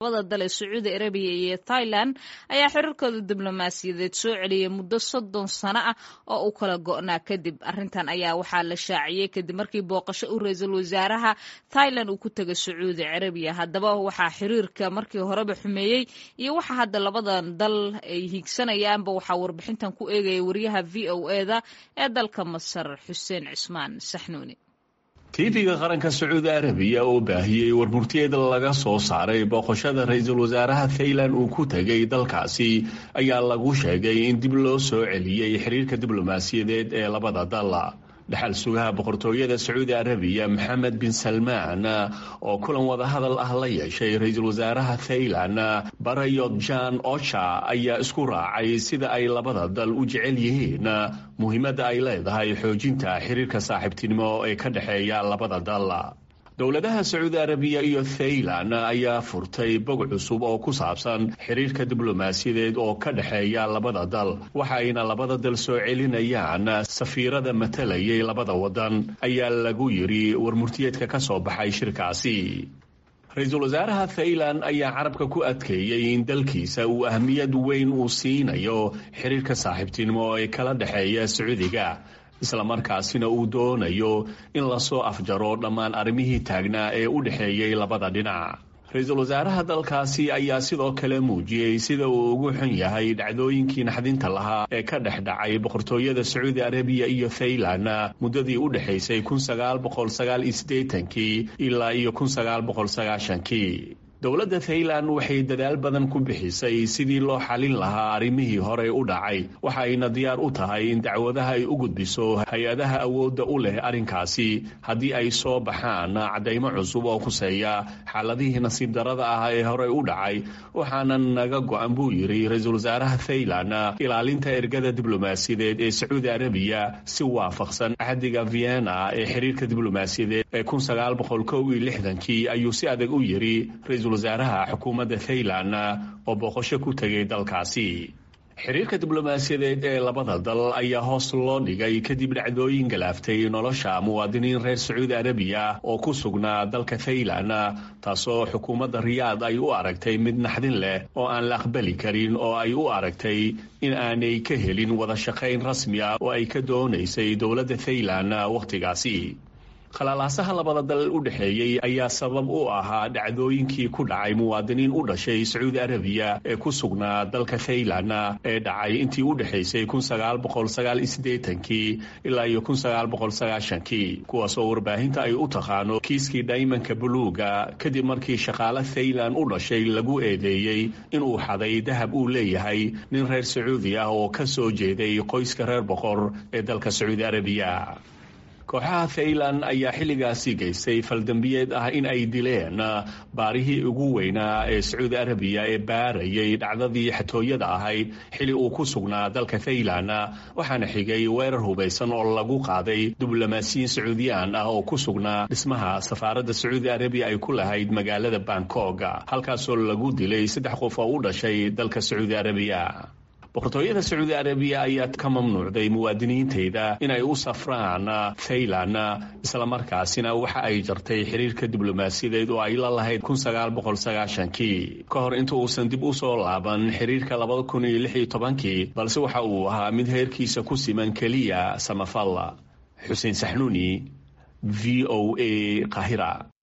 labada dal ee sacuudi arabiya iyo thailand ayaa xiriirkooda diblomaasiyadeed soo celiyay muddo soddon sano ah oo u kala go'naa kadib arrintan ayaa waxaa la shaaciyey kadib markii booqasho u ra-iisul wasaaraha thailand uu ku tegay sacuudi carabiya haddaba waxaa xiriirka markii horeba xumeeyey iyo waxa hadda labadan dal ay hiigsanayaanba waxaa warbixintan ku eegaya wariyaha v o eda ee dalka masar xuseen cismaan saxnuuni tiifiga qaranka sacuudi arabiya oo baahiyey warmurtiyeeda laga soo saaray booqashada ra-iisul wasaaraha thailand uu ku tegay dalkaasi ayaa lagu sheegay in dib loo soo celiyey xiriirka diblomaasiyadeed ee labada dal dhaxal sugaha boqortooyada sacuudi arabiya maxamed bin salmaan oo kulan wadahadal ah la yeeshay ra-iisul wasaaraha thailand barayot jan ocha ayaa isku raacay sida ay labada dal u jecel yihiin muhiimadda ay leedahay xoojinta xiriirka saaxiibtinimo ee ka dhexeeya labada dal dowladaha sacuudi arabiya iyo thailand ayaa furtay bog cusub oo ku saabsan xiriirka diblomaasiyadeed oo ka dhexeeya labada dal waxayna labada dal soo celinayaan safiirada matalayay labada wadan ayaa lagu yidhi warmurtiyeedka ka soo baxay shirkaasi ra-iisul wasaaraha thailand ayaa carabka ku adkeeyey in dalkiisa uu ahmiyad weyn uu siinayo xiriirka saaxiibtinimo ee kala dhexeeya sacuudiga islamarkaasina uu doonayo in lasoo afjaro dhammaan arrimihii taagnaa ee u dhexeeyey labada dhinac ra-iisul wasaaraha dalkaasi ayaa sidoo kale muujiyey sida uu ugu xun yahay dhacdooyinkii naxdinta lahaa ee ka dhex dhacay boqortooyada sacuudi arabiya iyo thailand muddadii u dhexaysay kun sagaal boqol sagaal iyo siddeetankii ilaa iyo kun sagaal boqol sagaashankii dowladda thailand waxay dadaal badan ku bixisay sidii loo xalin lahaa arrimihii horey u dhacay waxayna diyaar u tahay in dacwadaha ay u gudbiso hay-adaha awoodda u leh arrinkaasi haddii ay soo baxaan caddaymo cusub oo khuseeya xaaladihii nasiib darada ah ee horey u dhacay waxaana naga go-an buu yidhi ra-iisul wasaaraha thailand ilaalinta ergada diblomaasiyadeed ee sacuudi arabiya si waafaqsan axdiga vienna ee xiriirka diblomaasiyadeed ee kun sagaal boqol kow iyo lixdankii ayuu si adag u yidhi wasaaraha xukuumadda thailand oo booqasho ku tegay dalkaasi xiriirka diblomaasiyadeed ee labada dal ayaa hoos loo dhigay kadib dhacdooyin galaaftay nolosha muwaadiniin reer sacuudi arabiya oo ku sugnaa dalka thailand taasoo xukuumadda riyaad ay u aragtay mid naxdin leh oo aan la aqbali karin oo ay u aragtay in aanay ka helin wada shaqayn rasmi ah oo ay ka doonaysay dowladda thailand wakhtigaasi khalaalaasaha labada dal u dhexeeyey ayaa sabab u ahaa dhacdooyinkii ku dhacay muwaadiniin u dhashay sacuudi arabiya ee ku sugnaa dalka thailand ee dhacay intii u dhexaysay kun sagaal boqol sagaal iyo siddeetankii ilaa iyo kun sagaal boqol sagaashankii kuwaasoo warbaahinta ay u taqaano kiiskii dhaymanka buluuga kadib markii shaqaale thailand u dhashay lagu eedeeyey inuu xaday dahab uu leeyahay nin reer sacuudi ah oo ka soo jeeday qoyska reer boqor ee dalka sacuudi arabiya kooxaha thailand ayaa xilligaasi geystay faldambiyeed ah in ay dileen baarihii ugu weynaa ee sacuudi arabiya ee baarayay dhacdadii xatooyada ahayd xili uu ku sugnaa dalka thailand waxaana xigay weerar hubaysan oo lagu qaaday diblomaasiyiin sacuudiyaan ah oo ku sugnaa dhismaha safaaradda sacuudi arabiya ay ku lahayd magaalada bangkok halkaasoo lagu dilay saddex qof oo u dhashay dalka sacuudi arabiya boqortooyada sacuudi arabiya ayaa ka mamnuucday muwaadiniinteyda inay u safraan thailand islamarkaasina waxa ay jartay xiriirka diblomaasiyadeed oo ay la lahayd kun sagaal boqol sagaashankii ka hor inta uusan dib u soo laaban xiriirka labada kun iyo lix iyo tobankii balse waxa uu ahaa mid heerkiisa ku siman keliya samafal xuseen saxnuuni v o a qahira